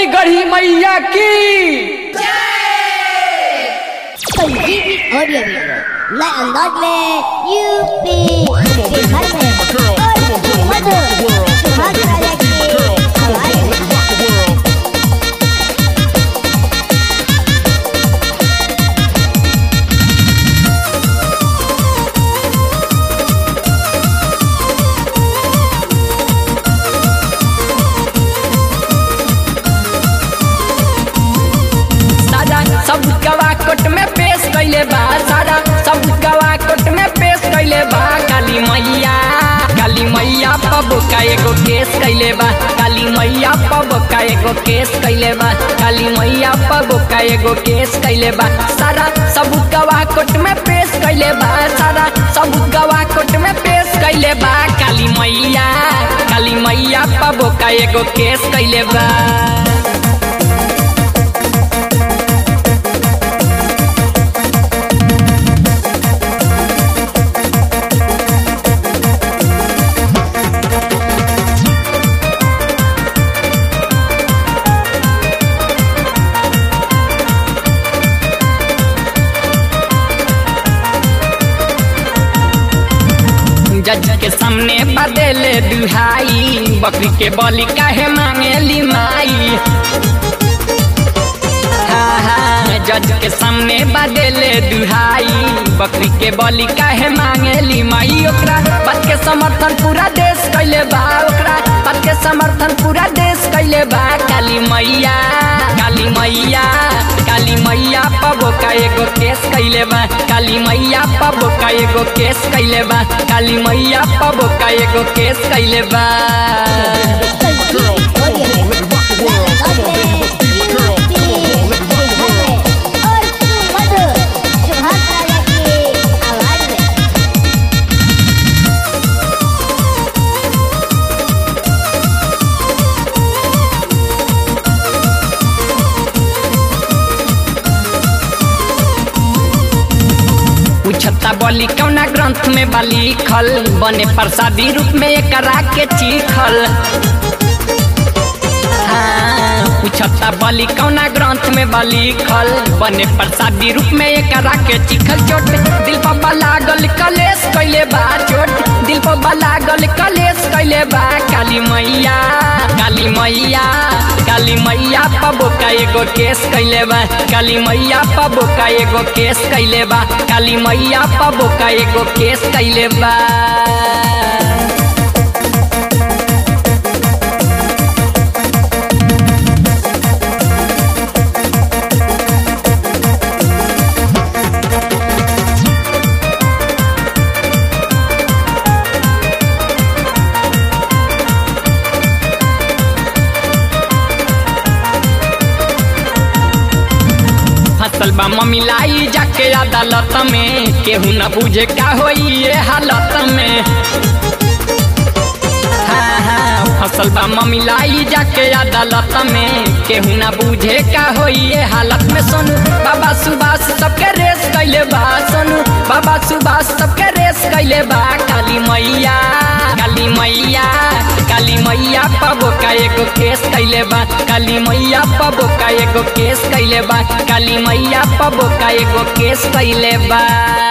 बोली गढ़ी मैया की संजीवनी ऑडियो वीडियो नए अंदाज में यूपी बिहार में और मधुर सुभाष राजा की आवाज में सारा सब गवा कोट में पेश कैले बा सारा सब गवा कोट में पेश कैले बा काली मैया काली मैया पब का एगो केस कैले बा काली मैया पब का एगो केस कैले बा काली मैया पब का एगो केस कैले बा सारा सब गवा कोट में पेश कैले बा सारा सब गवा कोट में पेश कैले बा काली मैया काली मैया पब का एगो केस कैले बा जज के सामने बदले दुहाई बकरी के बलि काहे मांगेली माई हाँ, हाँ, जज के सामने बदले दुहाई बकरी के बलि काहे मांगेली माई ओकरा बात के समर्थन पूरा देश कैले बा ओकरा बात के समर्थन पूरा देश कैले बा काली मैया काली मैया काली मैया पबो का एगो केस कैले बा काली मैया पबो का एगो केस कैले बा काली मैया पबो का एगो केस कैले बा संजीवनी ऑडियो वीडियो नए अंदाज में यूपी बिहार में और मधुर सुभाष राजा की आवाज में पूछता बोली कौना ग्रंथ में बा लिखल बने प्रसादी रूप में एकरा के चीखल हाँ, पूछता बोली कौना ग्रंथ में बा लिखल बने प्रसादी रूप में एकरा के चिखल चोट दिल पर लागल कलेश कैले बा चोट दिल पर लागल कलेश कैले बा काली मैया काली मैया काली मैया पबो का एगो केस कैले बा काली मैया पबो का एगो केस कैले बा काली मैया पबो का एगो केस कैले बा फसल बा ममिलाई जाके अदालत में केहू न बुझे का होई ये हालत में हाँ, हाँ, फसल बा ममिलाई जाके अदालत में केहू न बुझे का होई ये हालत में सोनू बाबा सुभाष सबके रेस कैले बा सोनू बाबा सुभाष सबके रेस कैले बा काली मैया काली मैया काली मैया पबो का एगो केस कैले बा काली मैया पबो का एगो केस कैले बा काली मैया पबो का एगो केस कैले बा